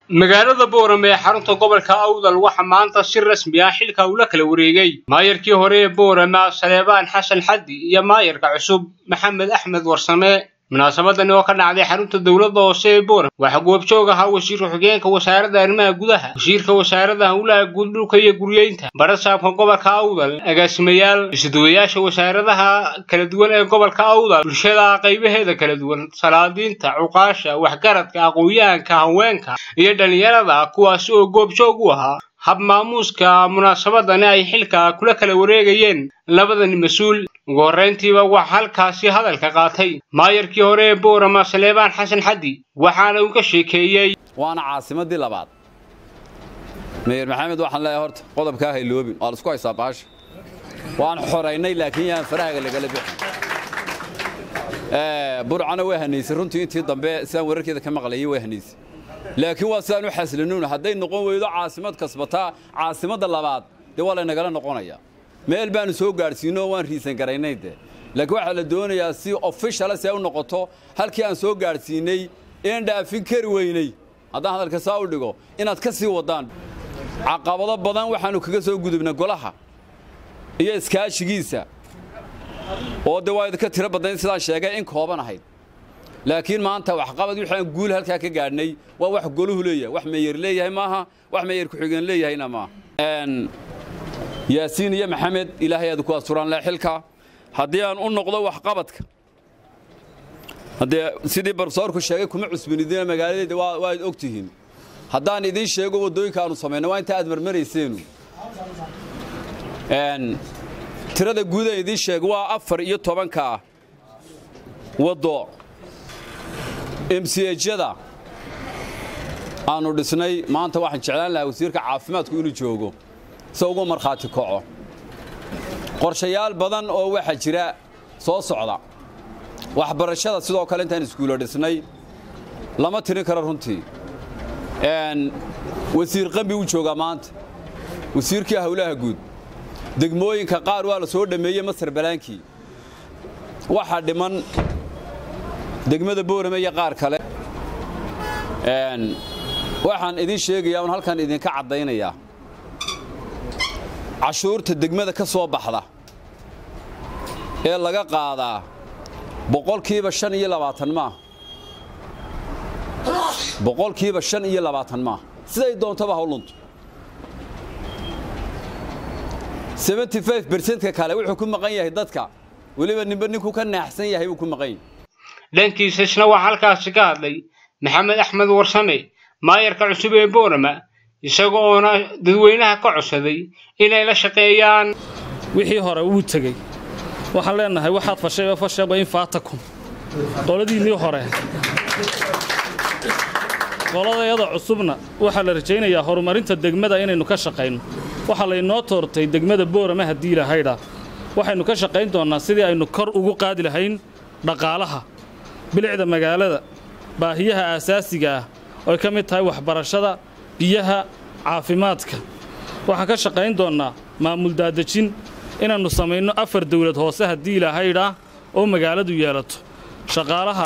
magaalada boorame ee xarunta gobolka awdal waxaa maanta si rasmi ah xilka ula kala wareegay maayarkii hore ee boorame saleebaan xasan xaddi iyo maayarka cusub maxamed axmed warsame munaasabadani oo ka dhacday xarunta dowladda hoose ee boorame waxaa goobjoog ahaa wasiirka xigeenka wasaaradda arrimaha gudaha wasiirka wasaaradda howlaha guud dhulka iyo guryeynta barasaabka gobolka awdal agaasimayaal isuduwayaasha wasaaradaha kala duwan ee gobolka awdal bulshada qaybaheeda kala duwan salaadiinta cuqaasha waxgaradka aqoon-yahanka haweenka iyo dhallinyarada kuwaasi oo goobjoog u ahaa hab maamuuska munaasabadani ay xilka kula kala wareegayeen labadani mas-uul ugu horrayntiiba waxaa halkaasi hadalka qaatay maayarkii hore ee boorama saleebaan xasan xaddi waxaana uu ka sheekeeyey waana caasimadii labaad meyer maxamed waxaan leeyahay horta qodobkaa hayloobin waa laisku haysaa baasha waan xoraynay laakiin yaan farahaga lagala bixin burcana way hanaysay runtii intii dambe sidaan wararkeeda ka maqlayay way hanaysay laakiin waa sidaan u xaslinuun hadday noqon weydo caasimad kasbataa caasimadda labaad dee waa laynagala noqonayaa meel baanu soo gaadhsiino waan riisan garaynay de laakiin waxaa la doonayaa si officiala si ay u noqoto halkii aan soo gaadhsiinay een dhaafin kari weynay haddaan hadalka saa u dhigo inaad ka sii waddaan caqabado badan waxaannu kaga soo gudubnay golaha iyo iskaashigiisa oo de waa idinka tiro badnayd sidaan sheegay in kooban ahayd laakiin maanta waxqabad wixii aan guul halkaa ka gaadhnay waa wax goluhu leeyahay wax meeyer leeyahay maaha wax meeyer ku-xigeen leeyahayna maaha yaasiin iyo maxamed ilaahay aad ku asturaan leh xilka haddii aan u noqdo waxqabadka haddee sidii barsoorku sheegay kuma cusbanidina magaaladeeda waad og tihiin haddaan idiin sheego waddooyinka aanu samayno waa inta aad marmarayseenu tirada guud aan idiin sheego waa afar iyo tobanka waddo mchada aanu dhisnay maanta waxaan jeclaan lahaa wasiirka caafimaadku inuu joogo se ugu markhaati kaco qorshayaal badan oo waxaa jira soo socda waxbarashada sidoo kale intaan iskuulo dhisnay lama tirin karo runtii wasiir qambi uu joogaa maanta wasiirkii howlaha guud degmooyinka qaar waa la soo dhammeeyey masar balaankii waxaa dhiman degmada boorame iyo qaar kale waxaan idiin sheegayaa un halkan idinka caddaynayaa cashuurta degmada ka soo baxda ee laga qaadaa boqolkiiba shan iyo labaatan maah boqolkiiba shan iyo labaatan maah siday doontaba hawluntu seventy five bersentka kale wuxuu ku maqan yahay dadka weliba nimba ninkuu ka naaxsan yahay buu ku maqan yahay dhankiisa isna waxaa halkaasi ka hadlay maxamed axmed warsame maayarka cusub ee boorama isaga oona dadweynaha ka codsaday inay la shaqeeyaan wixii hore wuu tegey waxaan leennahay waxaad fashayba fashaba in faatakum qoladiinnii hore qoladayada cusubna waxaa la rajaynayaa horumarinta degmada inaynu ka shaqayno waxaa laynoo toortay degmada boorama haddii lahaydha waxaynu ka shaqayn doonnaa sidii aynu kor ugu qaadi lahayn dhaqaalaha bilicda magaalada baahiyaha aasaasiga ah ooy ka mid tahay waxbarashada biyaha caafimaadka waxaan ka shaqayn doonnaa maamul daadejin inaannu samayno afar dawlad hoose haddii ilahaydhaa oo magaaladu yeelato shaqaalaha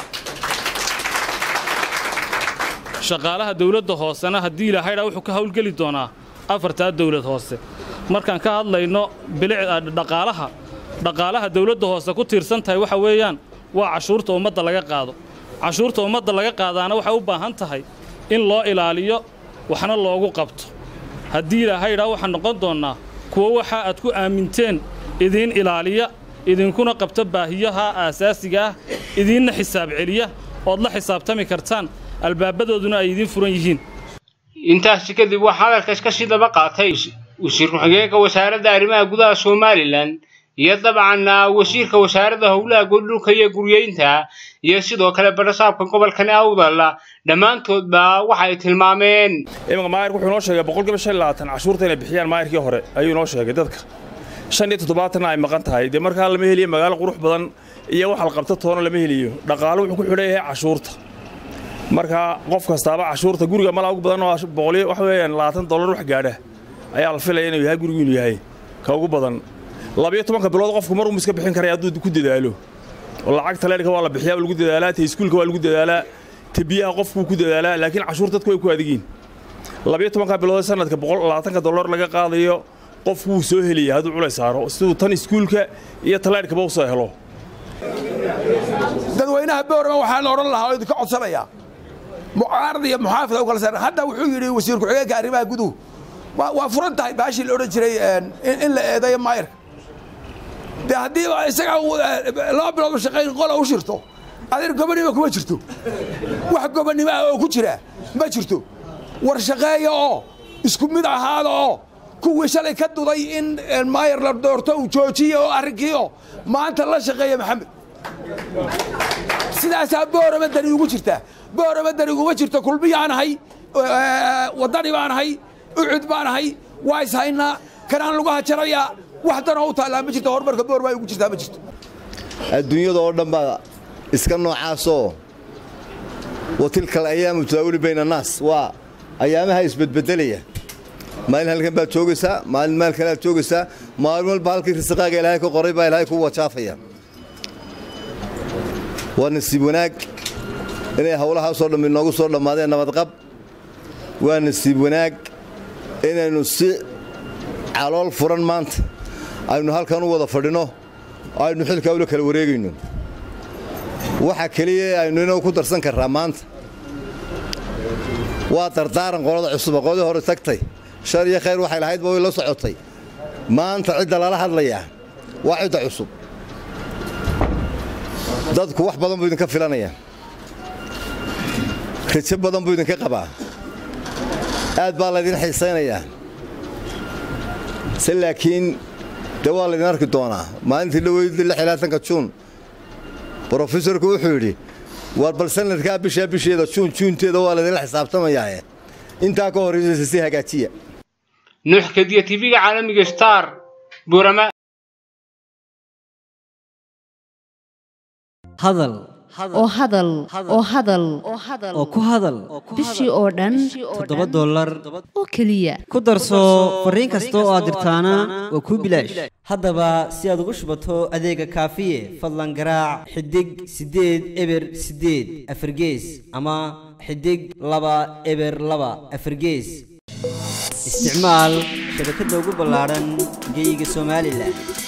shaqaalaha dawladda hoosena haddii ilahaydhaa wuxuu ka hawlgeli doonaa afartaa dawlad hoose markaan ka hadlayno bilicdhaqaalaha dhaqaalaha dawladda hoose ku tiirsan tahay waxa weeyaan waa cashuurta ummadda laga qaado cashuurta ummadda laga qaadaana waxay u baahan tahay in loo ilaaliyo waxna loogu qabto haddii ilahaydhaa waxaan noqon doonnaa kuwo waxa aad ku aaminteen idiin ilaaliya idinkuna qabta baahiyaha aasaasiga ah idiinna xisaab celiya ood la xisaabtami kartaan albaabadooduna ay idiin furan yihiin intaasi kadib waxaa hadalkaas ka sii daba qaatay wasiir ku-xigeenka wasaaradda arrimaha gudaha somalilan iyo dabcan wasiirka wasaaradda howlaha guddhulka iyo guryeynta iyo sidoo kale barasaabka gobolkani awdal dhammaantoodba waxay tilmaameen imanka maayarka wuxuu noo sheegay boqolkiiba shan iyo labaatan cashuurta inay bixiyaan maayarkii hore ayuu noo sheegay dadka shan iyo toddobaatanna ay maqan tahay dee markaa lama heliyo magaalo qurux badan iyo wax la qabto toona lama heliyo dhaqaalo wuxuu ku xidhan yahay cashuurta marka qof kastaaba cashuurta guriga malaa ugu badan oo boqoliyo waxa weeyaan labaatan dollar wax gaadha ayaa la filaya inuu yahay gurigu inuu yahay ka ugu badan labiyo tobanka bilood qofku mar uu iska bixin karaya hadduu ku dadaalo oo lacagta leerka waa la bixiyaa waa lagu dadaalaa ta iskuulka waa lagu dadaalaa ta biyaha qofkuu ku dadaalaa laakiin cashuur dadku way ku adigiin labiyo tobanka bilood sanadka boqol labaatanka dollar laga qaadayo qof wuu soo helaya hadduu culays saaro siduu tan iskuulka iyo talaadhkaba usoo helo dadweynaha boorama waxaa la odhan lahaa oo idinka codsanayaa mucaarad iyo muxaafid u kala saaran hadda wuxuu yidhi wasiir ku-xigeenka arrimaha guduhu waa furan tahay baashii la odhan jiray in la eedayo maayarka dee haddii isaga laba bilood shaqayn qola u shirto adeer gobonnimo kuma jirto wax gobonnimo ah oo ku jira ma jirto war shaqeeya oo isku mid ahaada oo kuwii shalay ka duday in maayar la doorto uu joojiye oo arrinkii oo maanta la shaqeeya maxamed sidaasaa boorama dani ugu jirtaa boorama dani uguma jirto kulmiyaan ahay waddani baan ahay ucud baan ahay waa is haynaa kanaan lagu hajarayaa wax danoo u taallaa ma jirto horumarka boorama ay ugu jirtaa ma jirto adduunyada oo dhan baa iska noocaasoo wa tilka alayaamu tudaawili bayna annaas waa ayaamaha isbedbedelaya maalin halkan baad joogaysaa maalin maal kale aad joogaysaa maalin walba halkii risaqaaga ilaahay ka qoray baa ilaahay ku wajaafaya waa nasiib wanaag inay howlahaasoo dhammi noogu soo dhammaadeen nabadqab waa nasiib wanaag inaynu si calool furan maanta aynu halkan u wada fadhinno aynu xilkaa ula kala wareegayno waxa keliya aynu inagu ku darsan karraa maanta waa dardaaran qolada cusuba qoladii hore tagtay shar iyo khayr waxay lahaydba way la socotay maanta cidda lala hadlayaa waa cidda cusub dadku wax badan buu idinka filanaya rajo badan buu idinka qabaa aad baa laydin xiisaynayaa se laakiin dee waa laydin arki doonaa maalintii dhoweyda juun brofesorku wuxuu yidhi war bal sanadkaa bishaa bisheeda juun juunteeda waa laydinla xisaabtamayaae intaa ka horraysaysa si hagaajiya nuux kadiya tv-ga caalamiga star buurama hadal oo hadal oo hadal oo ku hadal bishii oo dhan toddoba dollar oo keliya ku darso fariin kasta oo aad dirtaana waa kuu bilaash haddaba si aad ugu shubato adeega kaafiye fadlan garaac xidig siddeed eber siddeed afargees ama xidig laba eber laba afargees isticmaal shabakadda ugu ballaadhan geyga somalilan